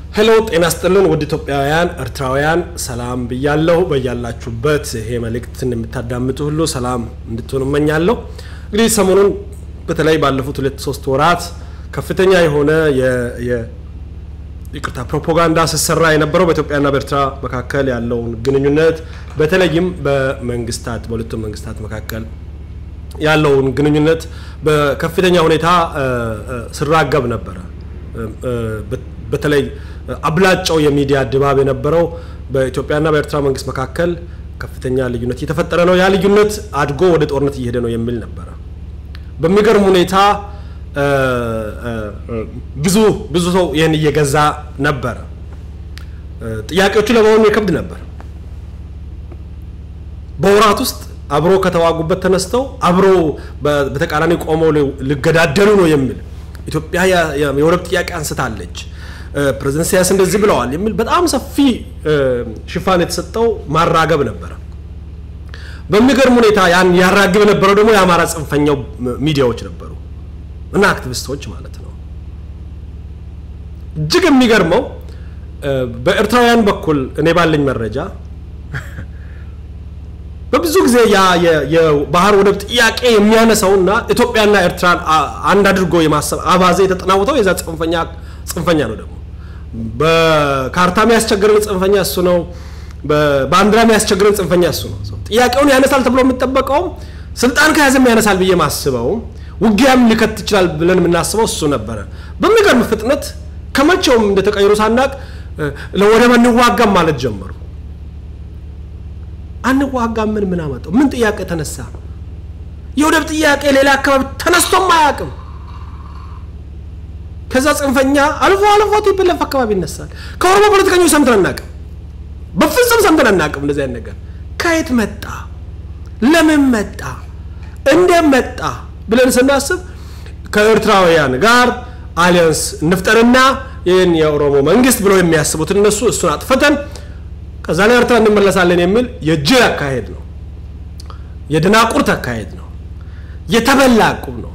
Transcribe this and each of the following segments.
ሄሎ ጤና ስጥልን ውድ ኢትዮጵያውያን ኤርትራውያን ሰላም ብያለሁ። በያላችሁበት ይሄ መልእክትን የምታዳምጡ ሁሉ ሰላም እንድትሆኑ እመኛለሁ። እንግዲህ ሰሞኑን በተለይ ባለፉት ሁለት ሶስት ወራት ከፍተኛ የሆነ ይቅርታ ፕሮፓጋንዳ ስሰራ የነበረው በኢትዮጵያና በኤርትራ መካከል ያለውን ግንኙነት በተለይም በመንግስታት በሁለቱም መንግስታት መካከል ያለውን ግንኙነት በከፍተኛ ሁኔታ ስራገብ ነበረ። በተለይ አብላጫው የሚዲያ ድባብ የነበረው በኢትዮጵያና በኤርትራ መንግስት መካከል ከፍተኛ ልዩነት እየተፈጠረ ነው፣ ያ ልዩነት አድጎ ወደ ጦርነት እየሄደ ነው የሚል ነበረ። በሚገርም ሁኔታ ብዙ ብዙ ሰው ይህን እየገዛ ነበረ። ጥያቄዎቹ ለመሆኑ የከብድ ነበር። በወራት ውስጥ አብሮ ከተዋጉበት ተነስተው አብሮ በተቃራኒ ቆመው ሊገዳደሉ ነው የሚል ኢትዮጵያ የወደብ ጥያቄ አንስታለች፣ ፕሬዝደንት ኢሳያስ እንደዚህ ብለዋል የሚል በጣም ሰፊ ሽፋን የተሰጠው ማራገብ ነበረ። በሚገርም ሁኔታ ያን ያራግብ የነበረው ደግሞ የአማራ ጽንፈኛው ሚዲያዎች ነበሩ እና አክቲቪስቶች ማለት ነው። እጅግ የሚገርመው በኤርትራውያን በኩል እኔ ባለኝ መረጃ በብዙ ጊዜ የባህር ወደብ ጥያቄ የሚያነሳውና ኢትዮጵያና ኤርትራን አንድ አድርጎ የማሰብ አባዜ የተጠናወተው የዛ ጽንፈኛ ጽንፈኛ ነው። ደግሞ በካርታ የሚያስቸግረን ጽንፈኛ እሱ ነው። በባንዲራ የሚያስቸግረን ጽንፈኛ እሱ ነው። ጥያቄውን ያነሳል ተብሎ የሚጠበቀውም ስልጣን ከያዘም ያነሳል ብዬ ማስበው ውጊያም ሊከት ይችላል ብለን የምናስበው እሱ ነበረ። በሚገርም ፍጥነት ከመቼውም እንደተቀየሩ ሳናቅ ለወደብ አንዋጋም ማለት ጀመሩ። አንዋጋም ምን ምን አመጣው? ምን ጥያቄ ተነሳ? የወደብ ጥያቄ ሌላ አካባቢ ተነስቶም አያውቅም። ከዛ ጽንፈኛ አልፎ አልፎ ቲፒኤልኤፍ አካባቢ ይነሳል። ከኦሮሞ ፖለቲከኞች ሰምተን አናውቅም። በፍጹም ሰምተን አናውቅም። እንደዚህ አይነት ነገር ከየት መጣ? ለምን መጣ? እንዴት መጣ ብለን ስናስብ ከኤርትራውያን ጋር አሊያንስ እንፍጠርና ይህን የኦሮሞ መንግስት ብለው የሚያስቡት እነሱ እሱን አጥፍተን ከዛ ላይ ኤርትራ እንመለሳለን የሚል የጅል አካሄድ ነው። የድናቁርት አካሄድ ነው። የተበላ ዕቁብ ነው።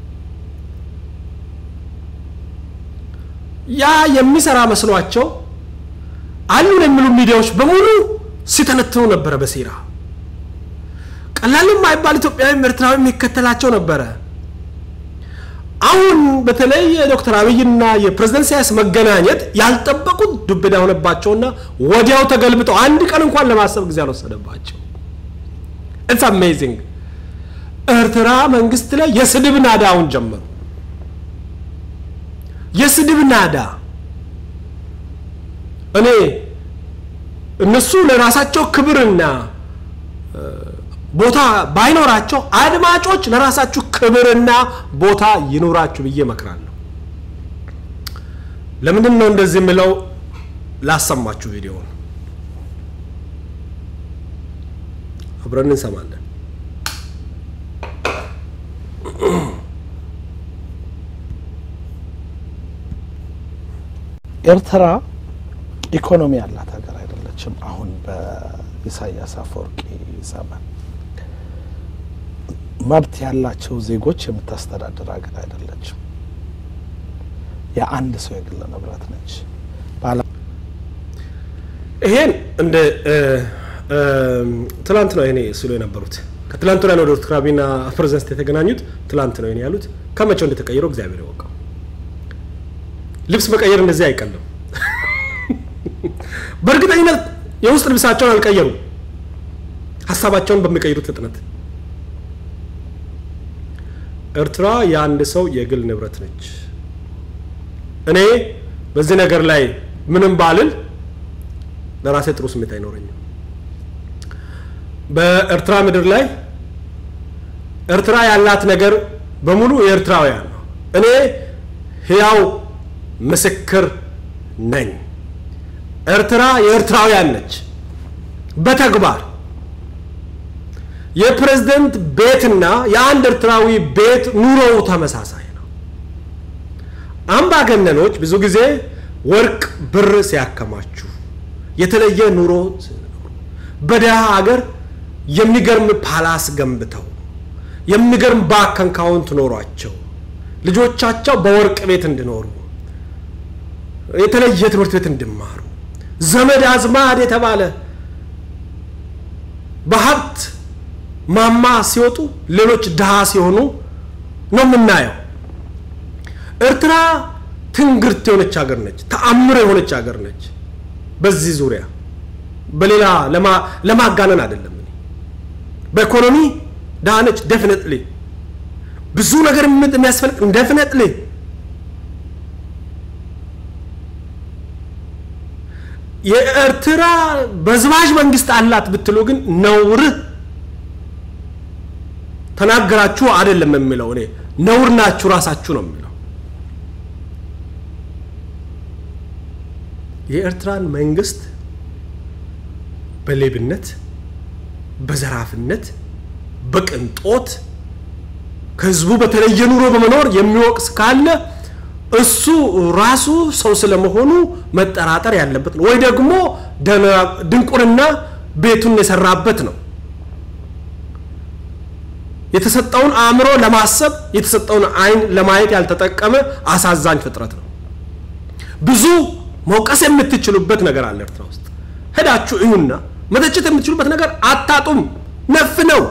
ያ የሚሰራ መስሏቸው አሉን የሚሉ ሚዲያዎች በሙሉ ሲተነትኑ ነበረ በሴራ ቀላል የማይባል ኢትዮጵያዊም ኤርትራዊ የሚከተላቸው ነበረ። አሁን በተለይ የዶክተር አብይና የፕሬዝደንት ኢሳያስ መገናኘት ያልጠበቁት ዱብዳ ሆነባቸውና ወዲያው ተገልብጠው አንድ ቀን እንኳን ለማሰብ ጊዜ አልወሰደባቸው። ኢትስ አሜዚንግ። ኤርትራ መንግስት ላይ የስድብ ናዳውን ጀመሩ። የስድብ ናዳ እኔ እነሱ ለራሳቸው ክብርና ቦታ ባይኖራቸው አድማጮች ለራሳችሁ ክብርና ቦታ ይኖራችሁ ብዬ እመክራለሁ። ለምንድን ነው እንደዚህ የምለው? ላሰማችሁ ቪዲዮውን አብረን እንሰማለን። ኤርትራ ኢኮኖሚ ያላት ሀገር አይደለችም። አሁን በኢሳያስ አፈወርቂ ዘመን መብት ያላቸው ዜጎች የምታስተዳድር ሀገር አይደለችም። የአንድ ሰው የግል ንብረት ነች። ይሄን እንደ ትላንት ነው ይኔ ሲሉ የነበሩት ከትላንት ላይ ነው ዶክተር አብይና ፕሬዝደንት የተገናኙት ትላንት ነው ይኔ ያሉት። ከመቼው እንደተቀየረው እግዚአብሔር ያወቀው። ልብስ መቀየር እንደዚህ አይቀልም። በእርግጠኝነት የውስጥ ልብሳቸውን አልቀየሩም፣ ሀሳባቸውን በሚቀይሩት ፍጥነት ኤርትራ የአንድ ሰው የግል ንብረት ነች። እኔ በዚህ ነገር ላይ ምንም ባልል ለራሴ ጥሩ ስሜት አይኖረኝም። በኤርትራ ምድር ላይ ኤርትራ ያላት ነገር በሙሉ የኤርትራውያን ነው። እኔ ሕያው ምስክር ነኝ። ኤርትራ የኤርትራውያን ነች በተግባር የፕሬዝደንት ቤትና የአንድ ኤርትራዊ ቤት ኑሮው ተመሳሳይ ነው። አምባገነኖች ብዙ ጊዜ ወርቅ፣ ብር ሲያከማችሁ የተለየ ኑሮ በደሃ ሀገር የሚገርም ፓላስ ገንብተው የሚገርም ባንክ አካውንት ኖሯቸው ልጆቻቸው በወርቅ ቤት እንዲኖሩ የተለየ ትምህርት ቤት እንዲማሩ ዘመድ አዝማድ የተባለ በሀብት ማማ ሲወጡ ሌሎች ድሃ ሲሆኑ ነው የምናየው። ኤርትራ ትንግርት የሆነች ሀገር ነች። ተአምር የሆነች ሀገር ነች። በዚህ ዙሪያ በሌላ ለማጋነን አይደለም። በኢኮኖሚ ድሃ ነች። ደፍነትሊ ብዙ ነገር የሚያስፈልግ ደፍነትሊ የኤርትራ በዝባዥ መንግስት አላት ብትሉ ግን ነውር ተናገራችሁ አይደለም የሚለው እኔ ነውር ናችሁ ራሳችሁ ነው የሚለው። የኤርትራን መንግስት በሌብነት፣ በዘራፍነት፣ በቅንጦት ከህዝቡ በተለየ ኑሮ በመኖር የሚወቅስ ካለ እሱ ራሱ ሰው ስለመሆኑ መጠራጠር ያለበት ነው፣ ወይ ደግሞ ድንቁርና ቤቱን የሰራበት ነው። የተሰጠውን አእምሮ ለማሰብ የተሰጠውን አይን ለማየት ያልተጠቀመ አሳዛኝ ፍጥረት ነው። ብዙ መውቀስ የምትችሉበት ነገር አለ ኤርትራ ውስጥ ሄዳችሁ እዩና መተቸት የምትችሉበት ነገር አታጡም። ነፍ ነው።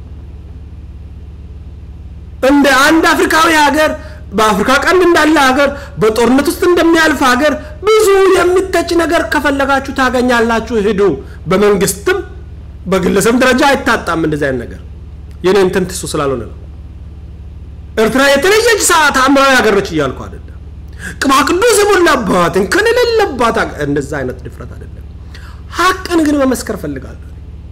እንደ አንድ አፍሪካዊ ሀገር በአፍሪካ ቀንድ እንዳለ ሀገር በጦርነት ውስጥ እንደሚያልፍ ሀገር ብዙ የሚተች ነገር ከፈለጋችሁ ታገኛላችሁ። ሂዱ። በመንግስትም በግለሰብ ደረጃ አይታጣም እንደዚህ አይነት ነገር። የኔ እንትን ትሱ ስላልሆነ ነው። ኤርትራ የተለየች ሰዓት አምራዊ ሀገር ነች እያልኩ አይደለም። ቅባ ቅዱስ የሞላባት እንከን የሌለባት እንደዛ አይነት ድፍረት አይደለም። ሀቅን ግን መመስከር ፈልጋለሁ።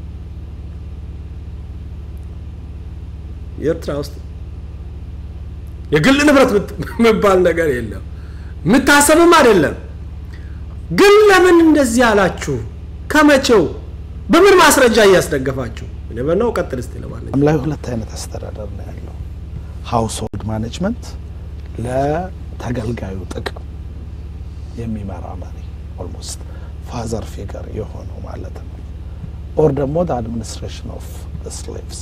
የኤርትራ ውስጥ የግል ንብረት የሚባል ነገር የለም፣ የምታሰብም አይደለም። ግን ለምን እንደዚህ አላችሁ? ከመቼው? በምን ማስረጃ እያስደገፋችሁ? ነው ቀጥል እስቲ። ለማንኛውም ላይ ሁለት አይነት አስተዳደር ነው ያለው። ሀውስሆልድ ማኔጅመንት ለተገልጋዩ ጥቅም የሚመራ መሪ ኦልሞስት ፋዘር ፊገር የሆነው ማለት ነው። ኦር ደግሞ አድሚኒስትሬሽን ኦፍ ስሌቭስ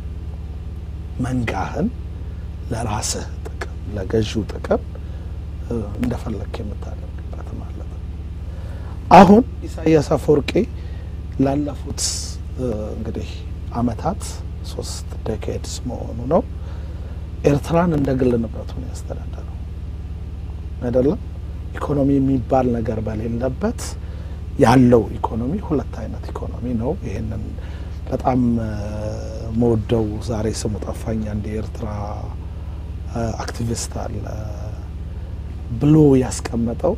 መንጋህን ለራስህ ጥቅም ለገዢው ጥቅም እንደፈለግክ የምታደርግበት ማለት ነው። አሁን ኢሳያስ አፈወርቂ ላለፉት እንግዲህ አመታት ሶስት ዴኬድስ መሆኑ ነው ኤርትራን እንደ ግል ንብረቱ ነው ያስተዳደረው አይደለም። ኢኮኖሚ የሚባል ነገር በሌለበት ያለው ኢኮኖሚ ሁለት አይነት ኢኮኖሚ ነው። ይህንን በጣም መወደው ዛሬ ስሙ ጠፋኝ አንድ የኤርትራ አክቲቪስት አለ ብሎ ያስቀመጠው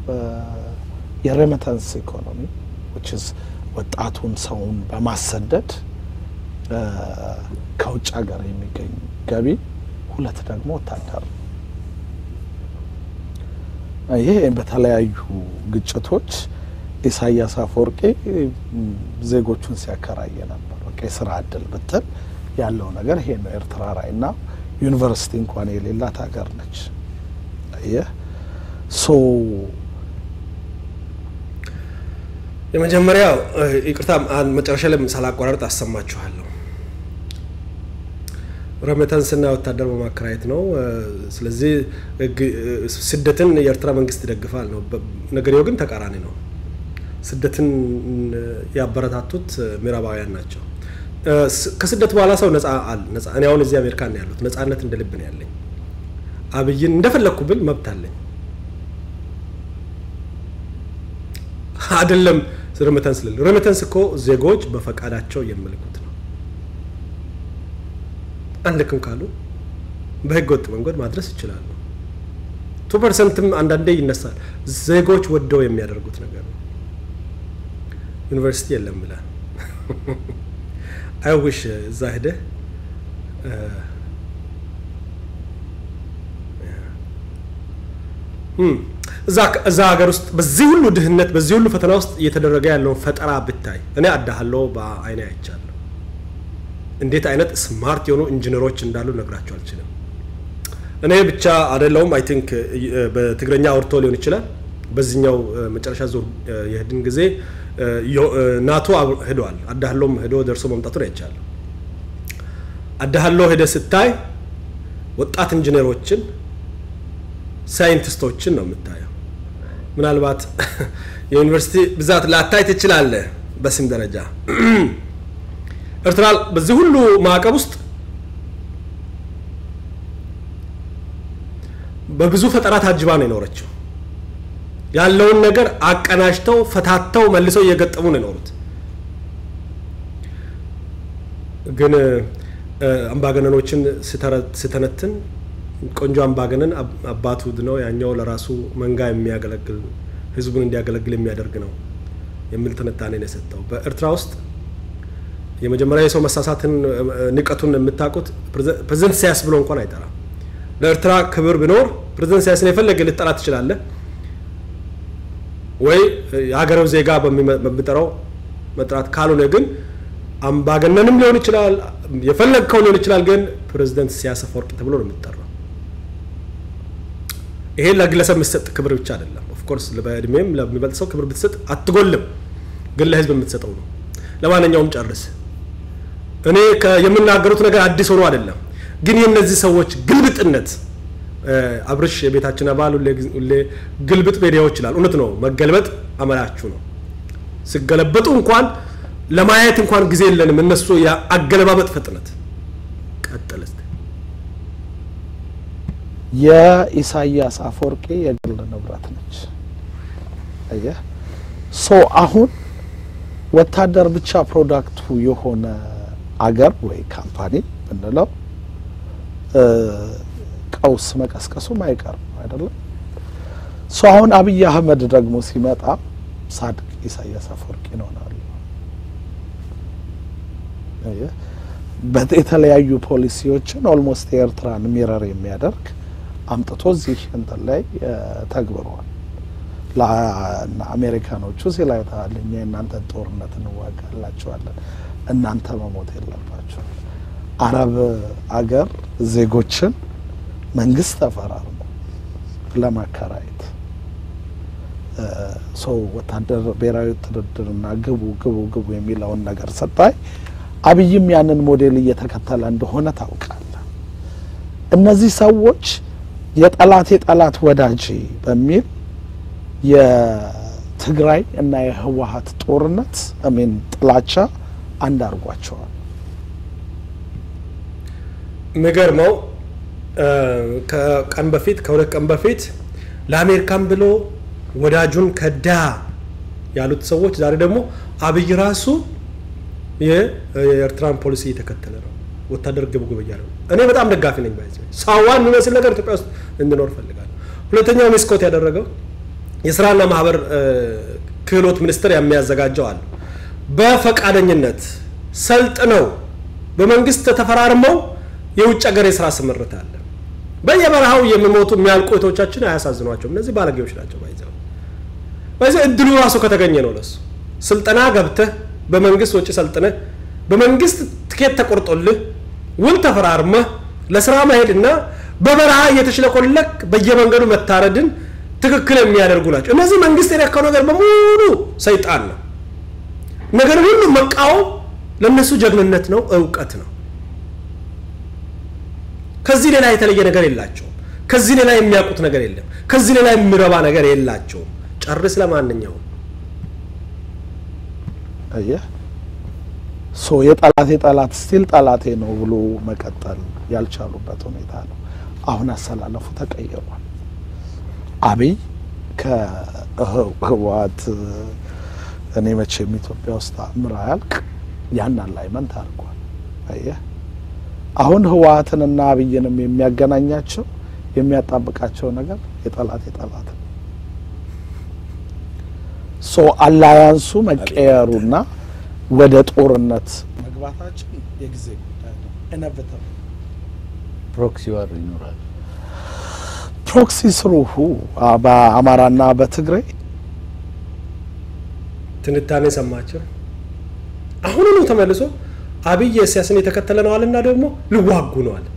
የሬሚታንስ ኢኮኖሚ ወጣቱን ሰውን በማሰደድ ከውጭ ሀገር የሚገኝ ገቢ፣ ሁለት ደግሞ ወታደር ነው። ይህ በተለያዩ ግጭቶች ኢሳያስ አፈወርቂ ዜጎቹን ሲያከራየ ነበር። በቃ የስራ እድል ብትል ያለው ነገር ይሄ ነው። ኤርትራ ላይ እና ዩኒቨርሲቲ እንኳን የሌላት ሀገር ነች። ይህ ሶ የመጀመሪያው ይቅርታ መጨረሻ ላይ ሳላቋረጥ አሰማችኋለሁ። ረመተንስና ወታደር በማከራየት ነው። ስለዚህ ስደትን የኤርትራ መንግስት ይደግፋል ነው። ነገሬው ግን ተቃራኒ ነው። ስደትን ያበረታቱት ምዕራባውያን ናቸው። ከስደት በኋላ ሰው ነፃ ነፃ እኔ አሁን እዚህ አሜሪካ ነው ያሉት ነፃነት እንደ ልብ ነው ያለኝ። አብይን እንደፈለግኩ ብል መብት አለኝ አይደለም። ሬሚታንስ ልል ሬሚታንስ እኮ ዜጎች በፈቃዳቸው የሚልኩት ነው። አንልክም ካሉ በህገ ወጥ መንገድ ማድረስ ይችላሉ። ቱ ፐርሰንትም አንዳንዴ ይነሳል። ዜጎች ወደው የሚያደርጉት ነገር ነው። ዩኒቨርሲቲ የለም ብላል። አይውሽ እዛ ሄደህ እዛ ሀገር ውስጥ በዚህ ሁሉ ድህነት በዚህ ሁሉ ፈተና ውስጥ እየተደረገ ያለውን ፈጠራ ብታይ እኔ አዳሃለሁ በአይኔ አይቻለሁ። እንዴት አይነት ስማርት የሆኑ ኢንጂነሮች እንዳሉ ነግራቸው አልችልም። እኔ ብቻ አይደለውም። አይ ቲንክ በትግረኛ አውርቶ ሊሆን ይችላል። በዚህኛው መጨረሻ ዙር የሄድን ጊዜ ናቶ ሄደዋል። አዳሃሎም ሄዶ ደርሶ መምጣቱን አይቻለሁ። አዳሃሎ ሄደ ስታይ ወጣት ኢንጂነሮችን ሳይንቲስቶችን ነው የምታየው። ምናልባት የዩኒቨርሲቲ ብዛት ላታይ ትችላለህ በስም ደረጃ ኤርትራ በዚህ ሁሉ ማዕቀብ ውስጥ በብዙ ፈጠራ ታጅባ ነው የኖረችው። ያለውን ነገር አቀናጅተው ፈታተው መልሰው እየገጠሙ ነው የኖሩት። ግን አምባገነኖችን ስተነትን ቆንጆ አምባገነን አባቱ ነው ያኛው ለራሱ መንጋ የሚያገለግል ህዝቡን እንዲያገለግል የሚያደርግ ነው የሚል ትንታኔ ነው የሰጠው። በኤርትራ ውስጥ የመጀመሪያ የሰው መሳሳትን ንቀቱን የምታውቁት ፕሬዝደንት ኢሳያስ ብሎ እንኳን አይጠራም። ለኤርትራ ክብር ቢኖር ፕሬዝደንት ኢሳያስን የፈለገ ልጠራ ትችላለህ ወይ የሀገሬው ዜጋ በሚጠራው መጥራት ካልሆነ ግን አምባገነንም ሊሆን ይችላል፣ የፈለግከው ሊሆን ይችላል። ግን ፕሬዝደንት ኢሳያስ አፈወርቂ ተብሎ ነው የሚጠራው። ይሄ ለግለሰብ የሚሰጥ ክብር ብቻ አይደለም። ኦፍኮርስ በእድሜም ለሚበልጥ ሰው ክብር ብትሰጥ አትጎልም፣ ግን ለህዝብ የምትሰጠው ነው። ለማንኛውም ጨርስ። እኔ የምናገሩት ነገር አዲስ ሆኖ አይደለም፣ ግን የእነዚህ ሰዎች ግልብጥነት አብርሽ የቤታችን አባል ሁሌ ግልብጥ ሜዲያዎች ይላል። እውነት ነው፣ መገልበጥ አመላችሁ ነው። ሲገለበጡ እንኳን ለማየት እንኳን ጊዜ የለንም። እነሱ የአገለባበጥ ፍጥነት ቀጥል። የኢሳያስ አፈወርቂ የግል ንብረት ነች። አየህ ሶ አሁን ወታደር ብቻ ፕሮዳክቱ የሆነ አገር ወይ ካምፓኒ ብንለው ቀውስ መቀስቀሱም አይቀርም አይደለም። ሶ አሁን አብይ አህመድ ደግሞ ሲመጣ ሳድቅ ኢሳያስ አፈወርቂ ይሆናሉ። የተለያዩ ፖሊሲዎችን ኦልሞስት የኤርትራን ሚረር የሚያደርግ አምጥቶ እዚህ እንትን ላይ ተግብረዋል። ለአሜሪካኖቹ ሲል አይተሃል። እኛ የእናንተን ጦርነት እንዋጋላቸዋለን፣ እናንተ መሞት የለባቸው። አረብ አገር ዜጎችን መንግስት ተፈራርሞ ለማከራየት ሰው ወታደር ብሔራዊ ውትድርና ግቡ ግቡ ግቡ የሚለውን ነገር ስታይ አብይም ያንን ሞዴል እየተከተለ እንደሆነ ታውቃለህ። እነዚህ ሰዎች የጠላት የጠላት ወዳጅ በሚል የትግራይ እና የህወሀት ጦርነት አሜን ጥላቻ አንድ አድርጓቸዋል። የሚገርመው ከቀን በፊት ከሁለት ቀን በፊት ለአሜሪካን ብሎ ወዳጁን ከዳ ያሉት ሰዎች ዛሬ ደግሞ አብይ ራሱ የኤርትራን ፖሊሲ እየተከተለ ነው። ወታደር ግብ ግብ እያለ ነው። እኔ በጣም ደጋፊ ነኝ። ባይዘ ሳዋን የሚመስል ነገር ኢትዮጵያ ውስጥ እንዲኖር ፈልጋለሁ። ሁለተኛው ሚስኮት ያደረገው የስራና ማህበር ክህሎት ሚኒስቴር የሚያዘጋጀው አለ። በፈቃደኝነት ሰልጥነው በመንግስት ተፈራርመው የውጭ ሀገር የስራ ስምርት አለ። በየበረሃው የሚሞቱ የሚያልቁ እህቶቻችን አያሳዝኗቸውም። እነዚህ ባለጌዎች ናቸው። ባይዘው ባይዘው እድሉ ራሱ ከተገኘ ነው ለሱ ስልጠና ገብተህ በመንግስት ወጪ ሰልጥነህ በመንግስት ትኬት ተቆርጦልህ ውል ተፈራርመህ ለስራ መሄድና በበረሃ እየተሽለቆለክ በየመንገዱ መታረድን ትክክል የሚያደርጉ ናቸው። እነዚህ መንግስት የነካው ነገር በሙሉ ሰይጣን ነው። ነገር ሁሉ መቃወም ለእነሱ ጀግንነት ነው፣ እውቀት ነው። ከዚህ ሌላ የተለየ ነገር የላቸውም። ከዚህ ሌላ የሚያውቁት ነገር የለም። ከዚህ ሌላ የሚረባ ነገር የላቸውም። ጨርስ። ለማንኛውም አየህ ሶ የጠላት የጠላት ስቲል ጠላቴ ነው ብሎ መቀጠል ያልቻሉበት ሁኔታ ነው። አሁን አሰላለፉ ተቀይሯል። አብይ ከህወሓት እኔ መቼም ኢትዮጵያ ውስጥ አምር አያልቅ ያን አላይመንት አድርጓል። አየህ አሁን ህወሓትንና አብይንም የሚያገናኛቸው የሚያጣብቃቸው ነገር የጠላት የጠላት ነው። ሶ አላያንሱ መቀየሩና ወደ ጦርነት መግባታችን የጊዜ ጉዳይ ነው። ኢነቪታብል ፕሮክሲ ዋር ይኖራል። ፕሮክሲ ስሩሁ በአማራና በትግራይ ትንታኔ ሰማቸው። አሁኑኑ ተመልሶ አብይ ኢሳያስን የተከተለ ነው አለና ደግሞ ልዋጉ ነው አለ።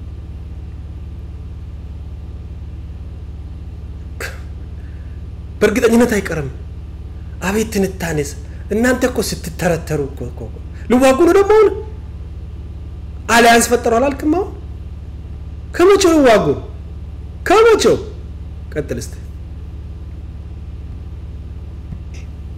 በእርግጠኝነት አይቀርም። አቤት ትንታኔስ! እናንተ እኮ ስትተረተሩ እኮ እኮ እኮ ልዋጉ ነው ደግሞ አሁን አሊያንስ ፈጠሩ አላልክም? አሁን ከመቼው ልዋጉ? ከመቼው? ቀጥል እስቲ።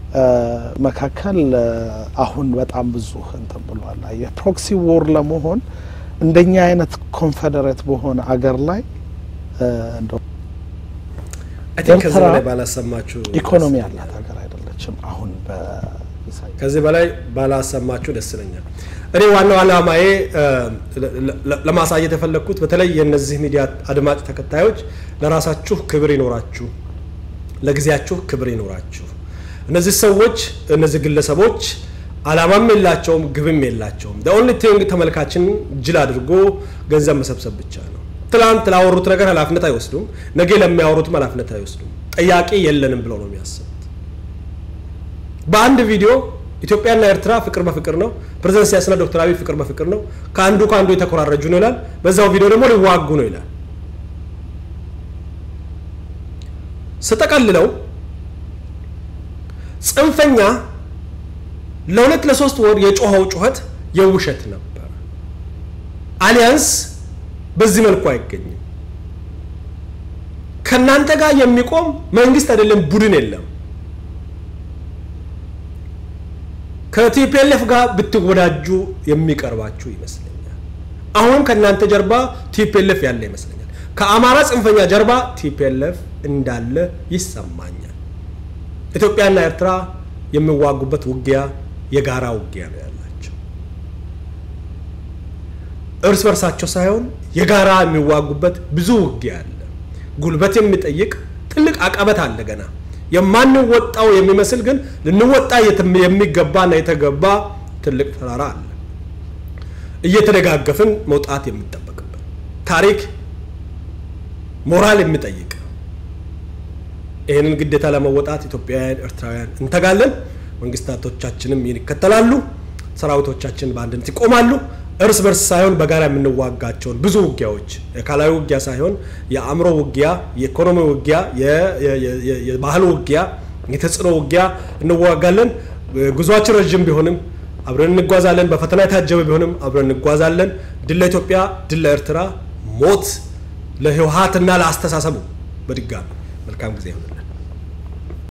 መካከል አሁን በጣም ብዙ እንትን ብሏል። የፕሮክሲ ዎር ለመሆን እንደኛ አይነት ኮንፌዴሬት በሆነ አገር ላይ እንደው አይ ቲንክ ከዚህ ኤርትራ በላይ ባላሰማችሁ ኢኮኖሚ ያላት ሀገር አይደለችም። አሁን በኢሳያስ ከዚህ በላይ ባላሰማችሁ ደስ ይለኛል። እኔ ዋናው ዓላማዬ እ፣ ለ- ለ- ለማሳየት የፈለግኩት በተለይ የእነዚህ ሚዲያ አድማጭ ተከታዮች ለራሳችሁ ክብር ይኖራችሁ፣ ለጊዜያችሁ ክብር ይኖራችሁ። እነዚህ ሰዎች እነዚህ ግለሰቦች ዓላማም የላቸውም፣ ግብም የላቸውም። ኦንሊ ቲንግ ተመልካችን ጅል አድርጎ ገንዘብ መሰብሰብ ብቻ ነው። ትላንት ላወሩት ነገር ኃላፊነት አይወስዱም፣ ነገ ለሚያወሩትም ኃላፊነት አይወስዱም። ጠያቂ የለንም ብለው ነው የሚያስቡት። በአንድ ቪዲዮ ኢትዮጵያና ኤርትራ ፍቅር በፍቅር ነው፣ ፕሬዝዳንት ኢሳያስና ዶክተር አብይ ፍቅር በፍቅር ነው፣ ከአንዱ ከአንዱ የተኮራረጁ ነው ይላል። በዛው ቪዲዮ ደግሞ ሊዋጉ ነው ይላል። ስጠቀልለው ጽንፈኛ ለሁለት ለሶስት ወር የጮኸው ጩኸት የውሸት ነበር። አሊያንስ በዚህ መልኩ አይገኝም። ከእናንተ ጋር የሚቆም መንግስት አይደለም ቡድን የለም። ከቲፒኤልኤፍ ጋር ብትወዳጁ የሚቀርባችሁ ይመስለኛል። አሁንም ከእናንተ ጀርባ ቲፒኤልኤፍ ያለ ይመስለኛል። ከአማራ ጽንፈኛ ጀርባ ቲፒኤልኤፍ እንዳለ ይሰማኛል። ኢትዮጵያና ኤርትራ የሚዋጉበት ውጊያ የጋራ ውጊያ ነው ያላቸው። እርስ በርሳቸው ሳይሆን የጋራ የሚዋጉበት ብዙ ውጊያ አለ። ጉልበት የሚጠይቅ ትልቅ አቀበት አለ ገና የማንወጣው የሚመስል ግን ልንወጣ የትም- የሚገባና የተገባ ትልቅ ተራራ አለ። እየተደጋገፍን መውጣት የሚጠበቅብን ታሪክ ሞራል የሚጠይቅ ይህንን ግዴታ ለመወጣት ኢትዮጵያውያን፣ ኤርትራውያን እንተጋለን። መንግስታቶቻችንም ይህን ይከተላሉ። ሰራዊቶቻችን በአንድነት ይቆማሉ። እርስ በርስ ሳይሆን በጋራ የምንዋጋቸውን ብዙ ውጊያዎች የአካላዊ ውጊያ ሳይሆን የአእምሮ ውጊያ፣ የኢኮኖሚ ውጊያ፣ የ- የ- የ- የባህል ውጊያ፣ የተጽዕኖ ውጊያ እንዋጋለን። ጉዟችን ረዥም ቢሆንም አብረን እንጓዛለን። በፈተና የታጀበ ቢሆንም አብረን እንጓዛለን። ድል ለኢትዮጵያ፣ ድል ለኤርትራ፣ ሞት ለህወሀትና ለአስተሳሰቡ። በድጋሚ መልካም ጊዜ ይሆንልን።